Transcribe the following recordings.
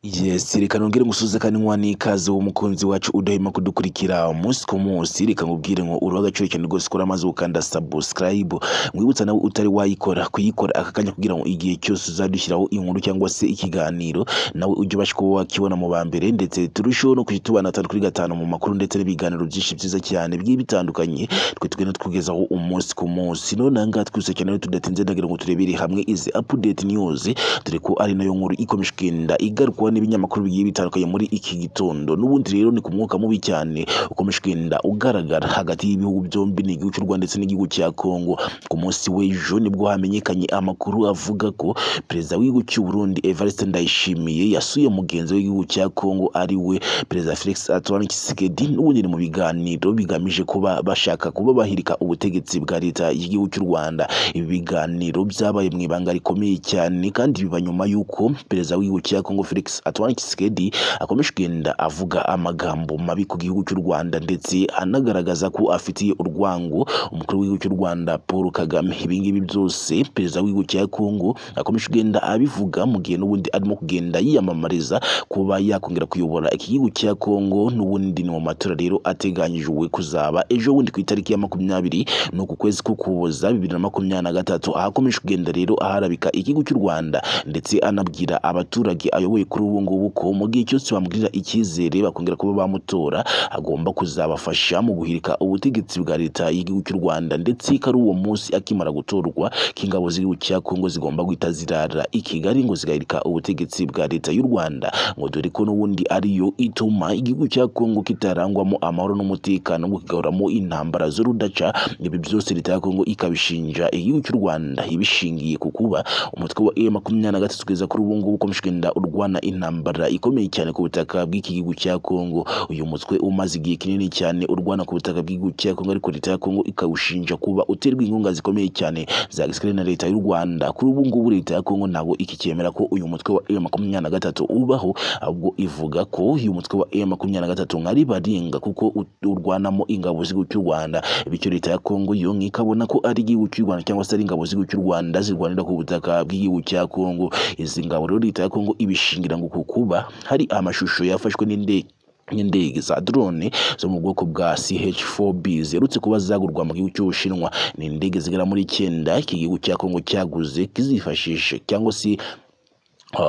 Yes, reka nongere ngusuze kanwa n'ikaze w'umukunzi wacu udahima kudukurikira umunsi ku munsi reka nkubwire ngo uri agaciro cyane rwose ukora maze ukanda subscribe mwibutsa nawe utari wayikora kuyikora aka kanya kugira ngo igihe cyose uzadushyiraho inkuru cyangwa se ikiganiro nawe ujye ubasha kuba wakibona mu ba mbere ndetse turusheho no kujya tubana gatanu kuri gatanu mu makuru ndetse n'ibiganiro byinshi byiza cyane bigiye bitandukanye twe tugenda tukugezaho umunsi ku munsi none aha ngaha twise cyane rero tudatinze ndagira ngo turebere hamwe izi update news dore ko ari nayo nkuru ikomeje kugenda igarukwa n'ibinyamakuru bigiye bitandukanye muri iki gitondo n'ubundi rero ni ku mwuka mubi cyane ukomeje kugenda ugaragara hagati y'ibihugu byombi ni igihugu cy'u Rwanda ndetse n'igihugu cya Congo ku munsi w'ejo nibwo hamenyekanye amakuru avuga ko perezida w'igihugu cy'u Burundi Evariste Ndayishimiye yasuye mugenzi w'igihugu cya Congo ari we perezida Felix Antoine Tshisekedi n'ubundi ni mu biganiro bigamije kuba bashaka kuba bahirika ubutegetsi bwa leta y'igihugu cy'u Rwanda ibi biganiro byabaye mu ibanga rikomeye cyane kandi biba nyuma y'uko perezida w'igihugu cya Congo Felix Antoine Tshisekedi akomeje kugenda avuga amagambo mabi ku gihugu cy'u Rwanda ndetse anagaragaza ko afitiye urwango umukuru w'igihugu cy'u Rwanda Paul Kagame ibi ngibi byose perezida w'igihugu cya Congo akomeje kugenda abivuga mu gihe n'ubundi arimo kugenda yiyamamariza kuba yakongera kuyobora iki gihugu cya Congo n'ubundi ni mu matora rero ateganyijwe kuzaba ejo bundi ku itariki ya makumyabiri ni uku kwezi k'ukuboza bibiri na makumyabiri na gatatu ahakomeje kugenda rero aharabika igihugu cy'u Rwanda ndetse anabwira abaturage ayoboye kuri ubu ngubu ko mu gihe cyose bamugirira icyizere bakongera kuba bamutora agomba kuzabafasha mu guhirika ubutegetsi bwa leta y'igihugu cy'u Rwanda ndetse ko ari uwo munsi akimara gutorwa k'ingabo z'igihugu cya Kongo zigomba guhita zirara i Kigali ngo zigahirika ubutegetsi bwa leta y'u Rwanda ngo dore ko n'ubundi ariyo ituma igihugu cya Kongo kitarangwamo amahoro n'umutekano ngo kigahoramo intambara z'urudaca ibi byose leta ya Kongo ikabishinja igihugu cy'u Rwanda ibishingiye ku kuba umutwe wa M makumyabiri na gatatu kugeza kuri ubu ngubu ukomeje kugenda urwana intambara ikomeye cyane ku butaka bw'iki gihugu cya Kongo uyu mutwe umaze igihe kinini cyane urwana ku butaka bw'igihugu cya Kongo ariko leta ya Kongo ikawushinja kuba uterwa inkunga zikomeye cyane za gisirikare na leta y'u Rwanda kuri ubu ngubu leta ya Kongo ntabwo ikicyemera ko uyu mutwe wa M makumyabiri na gatatu ubaho ahubwo ivuga ko uyu mutwe wa M makumyabiri na gatatu nk'ari baringa kuko urwanamo ingabo z'igihugu cy'u Rwanda bityo leta ya Kongo yo nkikabona ko ari igihugu cy'u Rwanda cyangwa se ari ingabo z'igihugu cy'u Rwanda zirwanira ku butaka bw'igihugu cya Kongo izi ngabo rero leta ya Kongo ibishingira ngo kukuba hari amashusho yafashwe n'indege n'indege za drone zo mu bwoko bwa CH4B ziherutse kuba zagurwa mu gihugu cy'Ubushinwa ni indege zigera muri icyenda iki gihugu cya Kongo cyaguze kizifashishe cyangwa se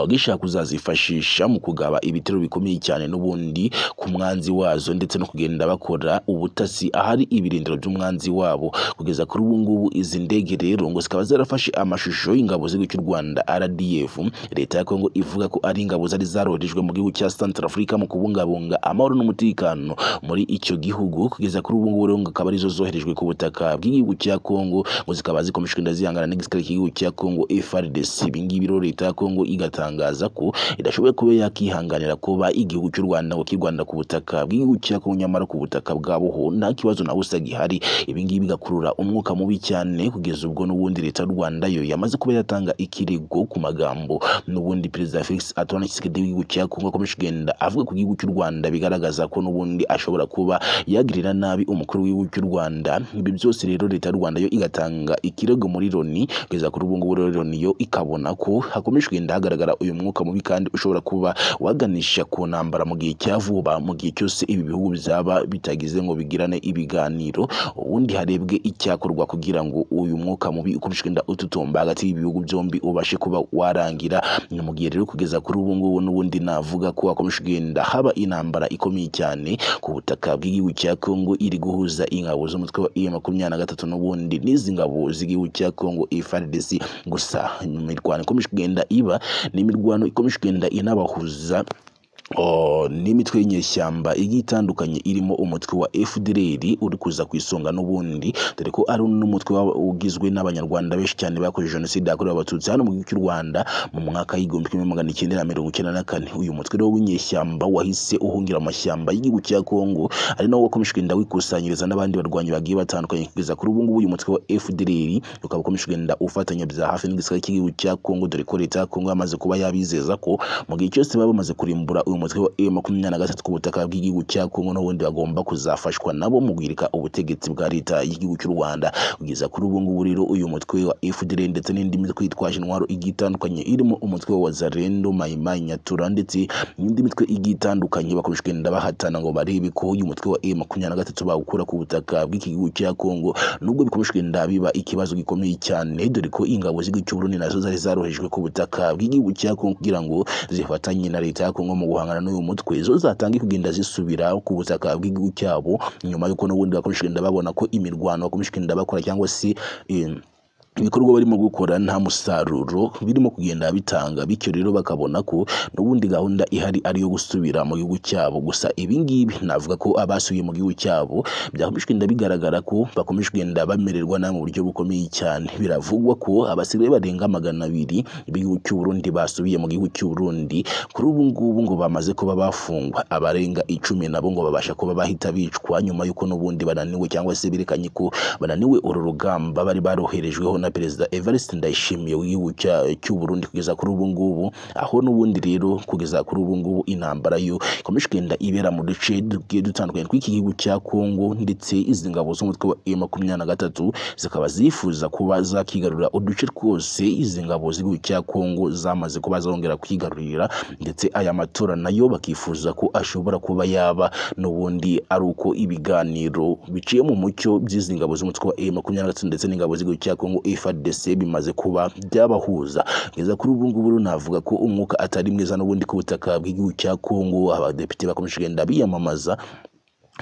gishaka kuzazifashisha mu kugaba ibitero bikomeye cyane n'ubundi ku mwanzi wazo ndetse no kugenda bakora ubutasi ahari ibirindiro by'umwanzi wabo kugeza kuri ubu ngubu izi ndege rero ngo zikaba zarafashe amashusho y'ingabo z'igihugu cy'u Rwanda RDF leta ya Kongo ivuga ko ari ingabo zari zaroherejwe mu gihugu cya Centrafrica mu kubungabunga amahoro n'umutekano muri icyo gihugu kugeza kuri ubu ngubu rero akaba arizo zoherejwe ku butaka bw'igihugu cya Kongo ngo zikaba zikomeje kugenda zihangana n'igisirikare cy'igihugu cya Kongo FARDC ibi ngibi rero leta ya Kongo iga igatangaza ko idashoboye kuba yakihanganira kuba igihugu cy'u Rwanda ngo kirwanira ku butaka bw'igihugu cya Kongo nyamara ku butaka bwabo nta kibazo na busa gihari ibi ngibi bigakurura umwuka mubi cyane kugeza ubwo n'ubundi leta y'u Rwanda yo yamaze kuba yatanga ikirego ku magambo n'ubundi perezida Felix Antoine Tshisekedi w'igihugu cya Kongo akomeje kugenda avuga ku gihugu cy'u Rwanda bigaragaza ko n'ubundi ashobora kuba yagirira nabi umukuru w'igihugu cy'u Rwanda ibi byose rero leta y'u Rwanda yo igatanga ikirego muri Loni kugeza kuri ubu ngubu rero Loni yo ikabona ko hakomeje kugenda hagaragara uyu mwuka mubi kandi ushobora kuba waganisha ku ntambara mu gihe cya vuba mu gihe cyose ibi bihugu bizaba bitagize ngo bigirane ibiganiro ubundi harebwe icyakorwa kugira ngo uyu mwuka mubi ukomeje kugenda ututumba hagati y'ibihugu byombi ubashe kuba warangira ni mu gihe rero kugeza kuri ubu ngubu n'ubundi navuga ko hakomeje kugenda haba intambara ikomeye cyane ku butaka bw'igihugu cya Kongo iri guhuza ingabo z'umutwe wa M makumyabiri na gatatu n'ubundi n'izi ngabo z'igihugu cya Kongo FARDC gusa imirwano ikomeje kugenda iba n'imirwano ikomeje kugenda inabahuza n'imitwe y'inyeshyamba igiye itandukanye irimo umutwe wa FDLR uri kuza ku isonga n'ubundi dore ko ari n'umutwe ugizwe n'abanyarwanda benshi cyane bakoze jenoside yakorewe abatutsi hano mu gihugu cy'u Rwanda mu mwaka w'igihumbi kimwe magana cyenda na mirongo icyenda na kane uyu mutwe rero w'inyeshyamba wahise uhungira amashyamba y'igihugu cya Kongo ari nawo wakomeje kugenda wikusanyiriza n'abandi barwanyi bagiye batandukanye kugeza kuri ubu ngubu uyu mutwe wa FDLR ukaba ukomeje kugenda ufatanya bya hafi n'igisirikare cy'igihugu cya Kongo dore ko leta ya Kongo yamaze kuba yabizeza ko mu gihe cyose baba bamaze kurimbura uyu umutwe wa M23 ku butaka bw'igihugu cya Kongo n'ubundi bagomba kuzafashwa nabo mu guhirika ubutegetsi bwa leta y'igihugu cy'u Rwanda kugeza kuri ubu ngubu rero uyu mutwe wa FDL ndetse n'indi mitwe yitwaje intwaro igiye itandukanye irimo umutwe wa Wazalendo Maimai Nyatura ndetse n'indi mitwe igiye itandukanye bakomeje kugenda bahatana ngo barebe ko uyu mutwe wa M23 bawukura ku butaka bw'iki gihugu cya Kongo nubwo bikomeje kugenda biba ikibazo gikomeye cyane dore ko ingabo z'igihugu cy'u Burundi nazo zari zarohejwe ku butaka bw'igihugu cya Kongo kugira ngo zifatanye na leta ya Kongo mu guhangana n'uyu mutwe zo zatangiye kugenda zisubira ku butaka bw'igihugu cyabo nyuma y'uko n'ubundi bakomeje kugenda babona ko imirwano bakomeje kugenda bakora cyangwa se eh, ibikorwa barimo gukora nta musaruro birimo kugenda bitanga bityo rero bakabona ko n'ubundi gahunda ihari ari iyo gusubira mu gihugu cyabo gusa ibi ngibi navuga ko abasubiye mu gihugu cyabo byakomeje kugenda bigaragara ko bakomeje kugenda bamererwa nabi mu buryo bukomeye cyane biravugwa ko abasirikare barenga magana abiri b'igihugu cy'u Burundi basubiye mu gihugu cy'u Burundi kuri ubu ngubu ngo bamaze kuba bafungwa abarenga icumi nabo ngo babasha kuba bahita bicwa nyuma y'uko n'ubundi bananiwe cyangwa se berekanye ko bananiwe uru rugamba bari baroherejweho na perezida Evariste Ndayishimiye w'igihugu cya- cy'u Burundi kugeza kuri ubu ngubu aho n'ubundi rero kugeza kuri ubu ngubu intambara yo ikomeje kugenda ibera mu duce tugiye dutandukanye tw'iki gihugu cya Kongo ndetse izi ngabo z'umutwe wa M23 zikaba zifuza kuba zakigarurira uduce twose izi ngabo z'igihugu cya Kongo zamaze kuba zongera kwigarurira ndetse aya matora nayo bakifuza ko ashobora kuba yaba n'ubundi ari uko ibiganiro biciye mu mucyo by'izi ngabo z'umutwe wa M23 ndetse n'ingabo z'igihugu cya Kongo FARDC bimaze kuba byabahuza kugeza kuri ubu ngubu rero navuga ko umwuka atari mwiza n'ubundi ku butaka bw'igihugu cya Kongo abadepite bakomeje kugenda biyamamaza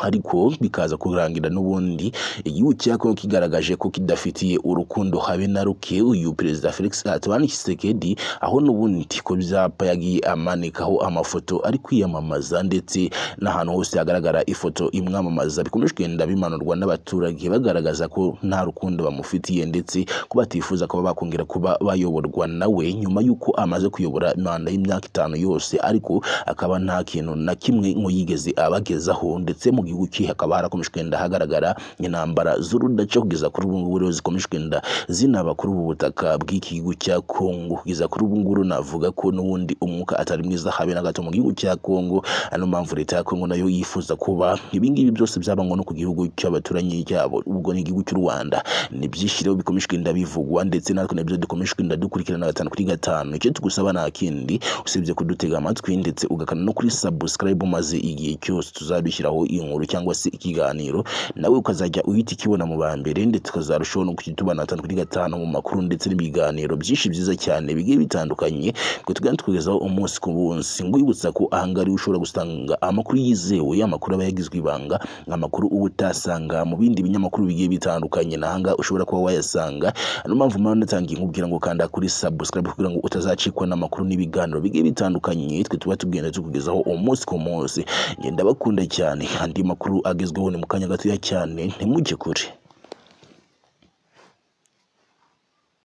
ariko bikaza kurangira n'ubundi igihugu cya Kongo kigaragaje ko kidafitiye urukundo habe na ruke uyu perezida Felix Antoine Tshisekedi aho n'ubundi ko byapa yagiye amanikaho amafoto ari kwiyamamaza ndetse n'ahantu hose hagaragara ifoto imwamamaza bikomeje kugenda bimanurwa n'abaturage bagaragaza ko nta rukundo bamufitiye ndetse ko batifuza kuba bakongera kuba bayoborwa nawe nyuma y'uko amaze kuyobora manda y'imyaka itanu yose ariko akaba nta kintu na kimwe ngo yigeze abagezaho ndetse mu gihugu cye hakaba harakomeje kugenda hagaragara intambara z'urudaca kugeza kuri ubu ngubu rero zikomeje kugenda zinaba kuri ubu butaka bw'iki gihugu cya Kongo kugeza kuri ubu ngubu navuga ko n'ubundi umwuka atari mwiza habe na gato mu gihugu cya Kongo ano mpamvu leta ya Kongo nayo yifuza kuba ibingibi byose byaba ngombwa ku gihugu cy'abaturanyi cyabo ubwo ni igihugu cy'u Rwanda ni byinshi rero bikomeje kugenda bivugwa ndetse natwe nabyo dukomeje kugenda dukurikirana gatanu kuri gatanu icyo tugusaba nta kindi usibye kudutega amatwi ndetse ugakana no kuri subscribe maze igihe cyose tuzabishyiraho inkuru cyangwa se ikiganiro nawe ukazajya uhita ikibona mu ba mbere ndetse ukazarushaho no kujya utubana gatanu kuri gatanu mu makuru ndetse n'ibiganiro byinshi byiza cyane bigiye bitandukanye ngo tugenda tukugezaho umunsi ku munsi ngwibutsa ko ahangaha ariho ushobora gusanga amakuru yizewe amakuru aba yagizwe ibanga amakuru uba utasanga mu bindi binyamakuru bigiye bitandukanye nahanga ushobora kuba wayasanga niyo mpamvu mpamvu natangiye nkubwira ngo kanda kuri subscribe kugira ngo utazacikwa n'amakuru n'ibiganiro bigiye bitandukanye twe tuba tugenda tukugezaho umunsi ku munsi ngenda bakunda cyane andi makuru agezweho ni mu kanya gatoya cyane ntimujye kure